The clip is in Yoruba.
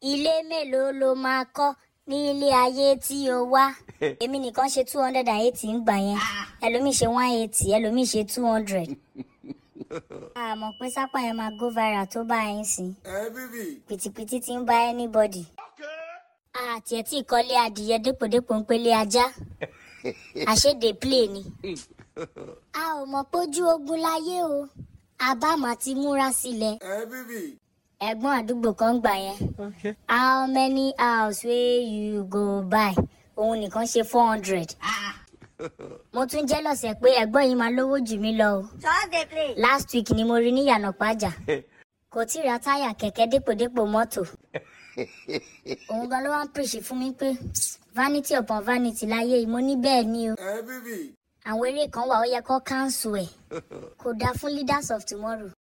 ilé mélòó ló máa kọ́ ní ilé ayé tí o wá èmi nìkan ṣe two hundred and eighty ń gbà yẹn ẹlòmíì ṣe one eighty ẹlòmíì ṣe two hundred àmọ́ pé sápá yẹn máa go viral tó bá yín sí pìtìpìtì ti ń bá anybody àti ẹ̀ tí ìkọ́lé adìyẹ dépòdépò ń pélé ajá àṣédè play ni a ò mọ̀ pójú ogun láyé o àbámọ̀ ti múra sílẹ̀ ẹ̀gbọ́n àdúgbò kan gbà yẹn how many house wey you go buy òun nìkan ṣe four hundred mo tún jẹ́ lọ́sẹ̀ pé ẹ̀gbọ́n yìí máa lówó jù mí lọ o last week ni mo rí ní yànà pàjá kò tí ì ra táyà kẹ̀kẹ́ dépòdépò mọ́tò òun gan ló wá ń pèsè fún mi pé vanity upon vanity láyé yìí mo ní bẹ́ẹ̀ ni o àwọn eré kan wà ó yẹ kó cancel ẹ̀ kò dáa fún leaders of tomorrow